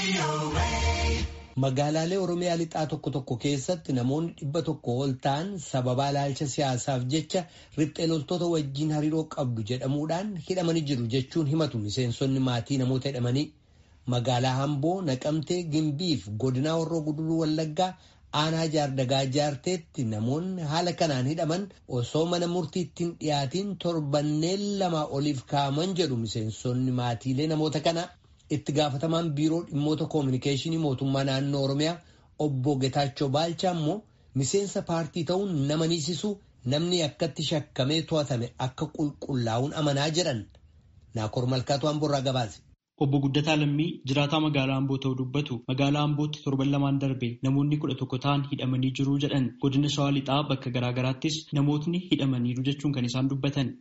Magaalaalee Oromiyaa lixaa tokko tokko keessatti namoonni dhibba tokko ol ta'an sababaa ilaalcha siyaasaaf jecha riphxee loltoota wajjin hariiroo qabdu jedhamuudhaan hidhamanii jiru jechuun himatu miseensonni maatii namoota hidhamanii. Magaalaa Hamboo, Naqamtee, Gimbiif godinaa Horroo Guduruu Wallaggaa aanaa jaardagaa jaarteetti namoonni haala kanaan hidhaman osoo mana murtiitti hin dhiyaatiin torbanneen lama oliif kaa'aman jedhu miseensonni maatiilee namoota kana. itti gaafatamaan biiroo dhimmoota koominikeeshinii mootummaa naannoo oromiyaa obbo Getaachoo Baalchaa immoo miseensa paartii ta'uun nama niisisu namni akkatti shakkamee to'atame akka qulqullaa'uun amanaa jedhan naakoor malkaatu Amboorraa gabaase. Obbo Guddataa Lammii jiraataa magaalaa Amboo ta'uu dubbatu magaalaa Ambootti torban lamaan darbe namoonni kudha tokko ta'an hidhamanii jiru jedhan godina Shawaa Lixaa bakka garaagaraattis namootni hidhamaniiru jechuun kan isaan dubbatan.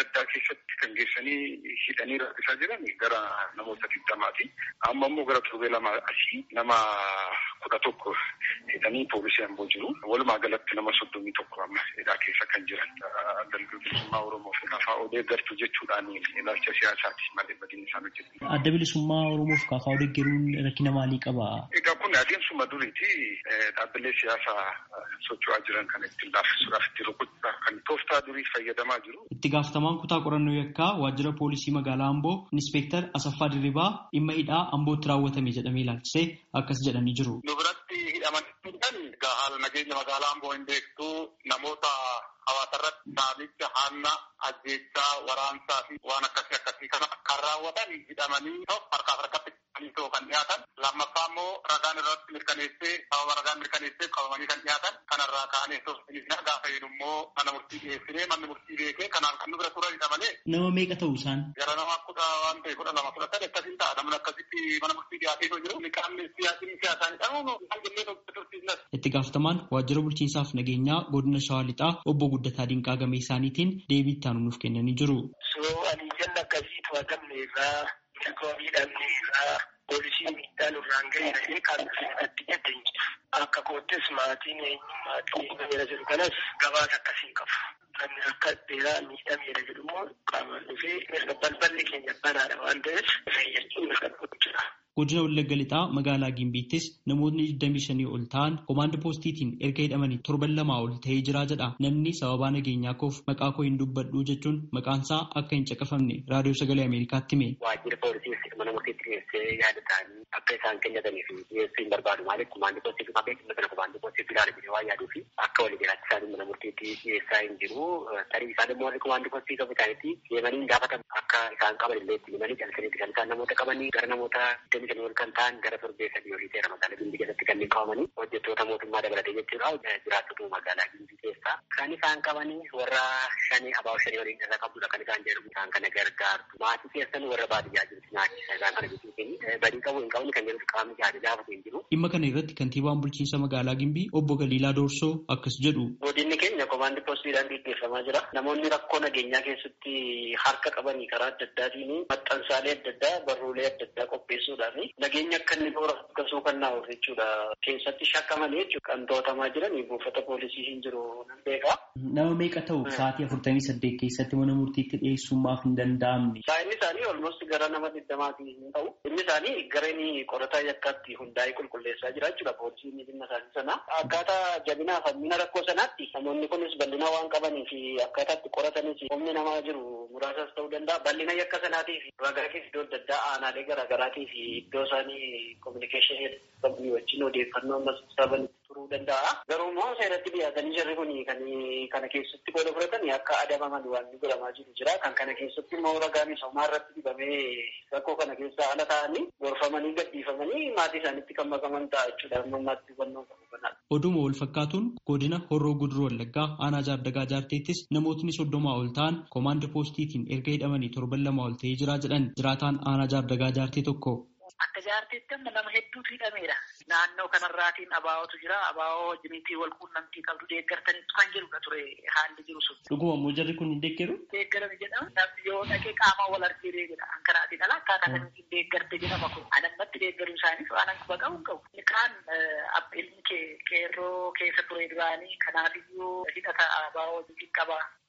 kan geessanii hidhanii rakkisaa jiran gara namoota digdamaati. Amma immoo gara torbee lama asii nama kudha tokko hidhanii poolisii amboo jiru. Walumaa galatti nama soddomii tokko amma hidhaa keessa kan jiran. Adda bilisummaa Oromoo fi Kafaa Odeeggartu jechuudhaan ilaalcha siyaasaati malee badii isaan hojjetu. Adda bilisummaa Oromoo fi Kafaa Odeeggaruun rakkina maalii qaba? Egaa kun adeemsuma duriiti dhaabbilee siyaasaa socho'aa jiran kan ittiin laaffisuudhaaf itti rukutuudhaaf kan tooftaa durii fayyadamaa jiru. Itti gaafatamaan kutaa qorannoo yakkaa waajjira poolisii magaalaa Amboo Inspektar Asaffaa Dirribaa dhimma hidhaa Ambootti raawwatame jedhamee ilaalchisee akkas jedhanii jiru. Nu biratti hidhamanii kan haala nageenya magaalaa Amboo hin beektu namoota hawaasa irratti saamicha hanna ajjeechaa waraansaa fi waan akkasii akkasii kana kan raawwatan hidhamanii harkaaf harkatti too kan dhiyaatan lammaffaa immoo ragaan irratti mirkaneessee sababa ragaan mirkaneessee qabamanii kan dhiyaatan kanarraa kaanee soosiniidha gaafa jedhu immoo mana murtii dhiyeessinee manni murtii beekee kanaan kan nu bira turanidha malee. Nama meeqa ta'u isaan? Gara nama kudha waan ta'e kudha lama kudha sadii akkasiin ta'a namni akkasitti mana murtii dhiyaatee yoo jiru qaamni siyaasni siyaasaa hin dhabu kan jennee tursiisnas. Itti gaafatamaan waajjira bulchiinsaaf nageenyaa godina Shawaa Lixaa obbo Guddataa Dinqaa Gamee isaaniitiin deebii itti nuuf kennanii jiru. Soo ani janna akkasii to'atamne irraa mirga miidhamne irraa poolisii miidhaa nurraan ga'e jedhee kan natti jedhe akka koottis maatiin maatiin eenyumeera jedhu kanas gabaasa akkasii qabu. Namni akka dheeraa miidhameera jedhu immoo qaamaan dhufee mirga balballi keenya banaadha waan ta'eef fayyachuun mirga jira. Godina Wallagga Lixaa magaalaa Gimbiittis namootni 25 ol ta'an komaanda poostiitiin erga hidhamanii torban lamaa ol ta'ee jira jedha. Namni sababaa nageenyaa koof maqaa koo hin dubbadhu jechuun maqaansaa akka hin caqafamne raadiyoo sagalee Ameerikaatti hime. Waajjira poolisii mana murtiitti dhiyeessee yaada ta'anii akka isaan kennatanii fi dhiyeessuu hin barbaadu maaliif komaandi poostii dhufaa beekumsa kana komaandi poostii ilaala jedhee waan yaaduu fi akka walii galaatti isaanii mana murtiitti dhiyeessaa hin jiru. Tarii isaan immoo warri komaandi poostii qabu isaaniitti deemanii hin gaafatan akka isaan qaban illee itti himanii calsaniitti kan isaan namoota qabanii gara namoota kan ol kan ta'an gara torbee sadii olii ta'e magaalaa Gimbii keessatti kanneen qabamanii hojjettoota mootummaa dabalatee jechuudha jiraattota magaalaa Gimbii keessaa kan isaan qabanii warra shanii abaa'u shanii waliin irra qabdudha kan isaan jedhamu isaan kana gargaartu maatii keessan warra baadiyyaa jirtu nyaachisa isaan kana jechuun badii qabu hin qabne kan jedhu qaamni yaada gaafatu hin jiru. Dhimma kana irratti kantiibaan bulchiinsa magaalaa Gimbii obbo Galiilaa Doorsoo akkas jedhu. Godinni keenya komaandi poostiidhaan gaggeeffamaa jira. Namoonni rakkoo nageenyaa keessatti harka qabanii karaa adda addaatiin maxxansaalee adda addaa barruulee adda addaa qopheessuudhaan nageenya akka inni toora akkasuu kan naa'uuf jechuudha. Keessatti shakkamanii jechuudha. Kan to'atamaa jiran buufata poolisii hin jiru nan beeka. Nama meeqa ta'u sa'aatii afurtamii saddeet keessatti mana murtiitti dhiyeessummaaf hin danda'amne. Saayinni isaanii olmosti gara nama digdamaatii hin ta'u. Inni isaanii gara inni qorataa yakkaatti hundaa'ee qulqulleessaa jira jechuudha. Poolisiin dhimma isaanii sana. Akkaataa jabinaa fi hammina rakkoo sanaatti namoonni kunis bal'ina waan qabanii fi akkaataa itti qoratanis humni namaa jiru muraasas ta'uu danda'a. Bal'ina yakka sanaatii fi ragaa keessa iddoo adda addaa aanaalee garaagaraatii fi iddoo isaanii kominikeeshinii qabanii wajjin odeeffannoo ammas saban turuu danda'a. Garuu immoo seeratti dhiyaatanii jirri kun kan kana keessatti qooda fudhatan akka adabaman waan godhamaa jiru jira. Kan kana keessatti immoo ragaa misoomaa irratti dibamee rakkoo kana keessa ala ta'anii gorfamanii gadhiifamanii maatii isaaniitti kan makaman ta'a jechuudha. Ammaatti hubannoo qabu kanaadha. Oduma wal fakkaatuun godina Horroo Guduruu Wallaggaa aanaa jaardagaa jaarteettis namootni soddomaa ol ta'an komaanda poostiitiin erga hidhamanii torban lama ol ta'ee jira jedhan jiraataan aanaa jaardagaa jaartee tokko. Akka jaarteetti amma nama hedduutu hidhameera. Naannoo kanarraatiin abaa'ootu jira. Abaa'oo wajjiniitii wal quunnamtii qabdu deeggartaniitu kan jedhudha ture haalli jiru sun. Dhuguma immoo jarri kun hin deeggaru? Deeggarame jedhama. Namni yoo dhaqee qaama wal argee jedha. Kanaatiin ala akkaataa kamitti deeggarte jedhama kun. Anammatti deeggaruu isaaniif waan akka qabu qabu. Kaan ilmi qeerroo keessa ture duraanii kanaafiyyuu hidhata abaa'oo wajjin qaba.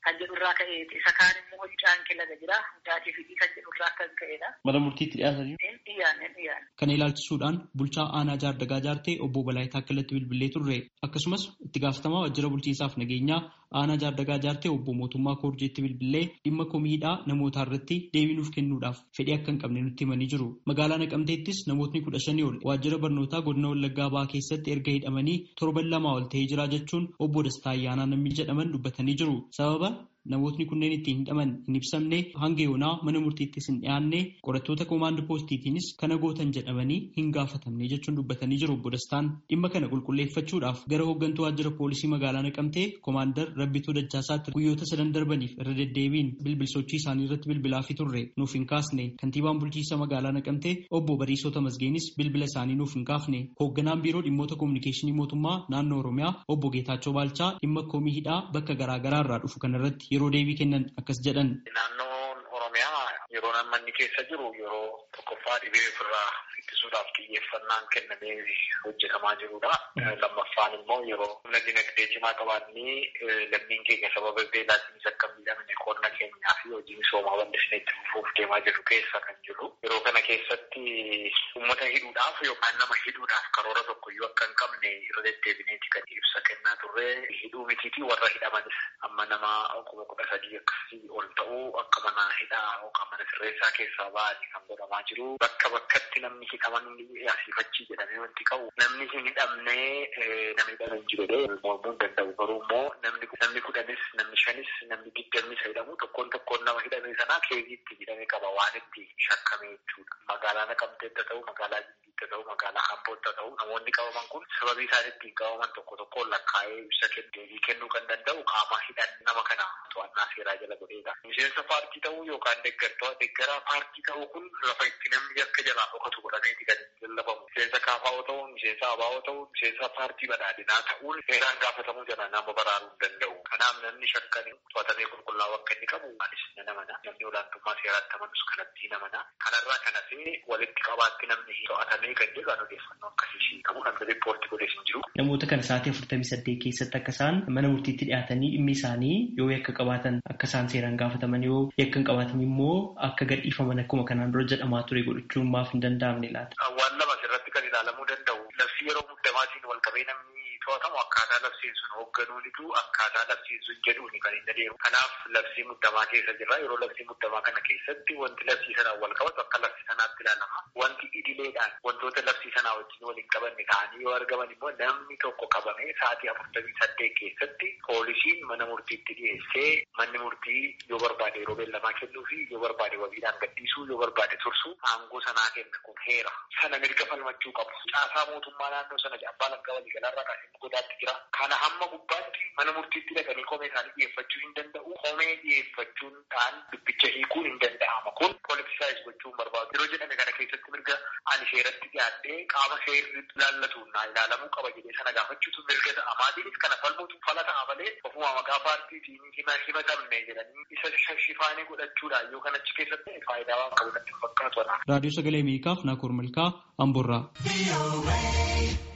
kan jedhu irraa ka'eeti. Isa kaan immoo hidhaan kilaga jira. Hidhaatii fi kan jedhu irraa kan ka'edha. Mana murtiitti dhiyaatanii. Hin dhiyaanne hin dhiyaanne. Kana ilaalchisuudhaan bulchaa aanaa jaardagaa jaartee obbo Balaayitaa Akkilatti bilbilee turre. Akkasumas itti gaafatamaa waajjira bulchiinsaaf nageenyaa aanaa jaardagaa jaartee obbo Mootummaa Koorjeetti bilbilee dhimma komiidhaa namootaa irratti deebii nuuf kennuudhaaf fedhii akka hin qabne nutti himanii jiru. Magaalaa Naqamteettis namootni kudha shanii ol waajjira barnootaa godina Wallaggaa Bahaa keessatti erga hidhamanii torban lamaa ol ta'ee jira jechuun obbo Dastaa Ayyaanaa namni jedhaman dubbatanii jiru. Sababa namootni kunneen ittiin hidhaman hin ibsamne hanga yoonaa mana murtiittis hin dhiyaanne qorattoota koomaand poostiitiinis kana gootan jedhamanii hin gaafatamne jechuun dubbatanii jiru obbo Dastaan dhimma kana qulqulleeffachuudhaaf gara hooggantuu waajjira poolisii magaalaa naqamtee koomaandar Rabbituu Dachaasaatti guyyoota sadan darbaniif irra deddeebiin bilbilsochii isaanii irratti bilbilaafii turre nuuf hin kaasne kantiibaan bulchiinsa magaalaa naqamtee obbo Bariisota Masgeenis bilbila isaanii nuuf hin kaafne hoogganaan biiroo dhimmoota koominikeeshinii mootummaa naannoo Oromiyaa obbo Geetaachoo Baalchaa dhimma komii hidhaa bakka garaagaraa irraa dhufu kanarratti yeroo deebii kennan akkas jedhan. Naannoon Oromiyaa yeroo namni keessa jiru yeroo tokkoffaa dhibee ofirraa ittisuudhaaf xiyyeeffannaan kennamee hojjetamaa jirudha. Lammaffaan immoo yeroo humna dinagdee cimaa qabaannee lammiin keenya sababa beelaatiinis akka miidhamne qonna keenyaa fi hojii misoomaa bal'isnee itti fufuuf deemaa jiru keessa kan jiru. Yeroo kana keessatti uummata hidhuudhaaf yookaan nama hidhuudhaaf karoora tokkoyyuu akka hin qabne irra deddeebineeti kan ibsa kennaa turre. Hidhuu mitiitii warra hidhamanis amma nama kuma kudha sadii akkasii ol ta'uu akka mana hidhaa yookaan mana sirreessaa keessaa ba'anii kan godhamaa jiru. Bakka bakkatti namni hidhaman asiifachii jedhamee wanti qabu namni hin hidhamnee namni hidhame hin jiru mormuu hin danda'u garuu immoo namni namni kudhanis namni shanis namni digdamnis hidhamu tokkoon tokkoon nama hidhame sanaa keeziitti hidhame qaba waan itti shakkame jechuudha. Magaalaa naqamteetta ta'u magaalaa jimbiitta ta'u magaalaa ambootta ta'u namoonni qabaman kun sababii isaan ittiin qabaman tokko tokkoon lakkaa'ee ibsa deebii kennuu kan danda'u qaama hidhan nama kana to'annaa seeraa jala godheedha. Miseensa paartii ta'uu yookaan deeggartoota deeggaraa paartii ta'uu kun lafa itti namni akka jalaa dhokatu godhameeti kan lallabamu. Miseensa kaafaa'oo ta'uu, miseensa abaa'oo ta'uu, miseensa paartii badhaadhinaa ta'uun seeraan gaafatamuu jala nama baraaruu hin danda'u. Kanaaf namni shakkan to'atamee qulqullaa'u akka inni qabu anis ni amana. Namni olaantummaa seeraatti amanus kanatti ni amana. Kanarraa kan hafee walitti qabaatti namni to'atamee kan jedhu an odeeffannoo akkasii qabu namni riippoortii godhees hin jiru. Namoota kana sa'aatii afurtamii saddeet keessatti akka isaan mana murtiitti dhiyaatanii dhimmi isaanii yoo yakka qabaatan akka isaan seeraan gaafataman yoo yakka hin qabaatan immoo akka gadhiifaman akkuma kanaan dura jedhamaa ture godhachuun maaf hin danda'amne laata. Waan lama asirratti kan ilaalamuu danda'u labsii yeroo muddamaatiin wal qabee namni to'atamu akkaataa labsiin sun hoogganuunitu akkaataa labsiin sun jedhuuni kan hin adeemu. Kanaaf labsii muddamaa keessa jirra yeroo labsii muddamaa kana keessatti wanti labsii sanaan wal qabatu akka labsii sanaatti ilaalama. Wanti idileedhaan wantoota labsii sanaa wajjin waliin qabanne ta'anii yoo argaman immoo namni tokko qabamee sa'aatii afurtamii saddeet keessatti poolisiin mana murtiitti dhiyeessee manni murtii yoo barbaade yeroo beellamaa kennuu fi yoo barbaade wabiidhaan gadhiisuu yoo barbaade tursuu aangoo sanaa kenna kun heera. Sana mirga falmachuu qabu. Caasaa mootummaa naannoo sana abbaa langaa waliigalaarraa kaasee godaatti jira. Kana hamma gubbaatti mana murtiitti dhaqanii komee isaanii dhiyeeffachuu hin danda'u. Komee dhiyeeffachuudhaan dubbicha hiikuun hin danda'ama. Kun poolitisaayis gochuu hin barbaadu. Yeroo jedhame kana keessatti mirga ani seeratti dhiyaadhee qaama seerri ilaallatuun naa ilaalamuu qaba jedhee sana gaafachuutu mirga ta'a. Maatiinis kana falmuutu fala ta'a malee ofuma maqaa paartiitiin himatamne jedhanii isa shifaanii godhachuudhaan yoo kanachi keessatti faayidaa waan qabu natti fakkaatu. Raadiyoo Sagalee Ameerikaaf Naakoor Malkaa Amboorraa.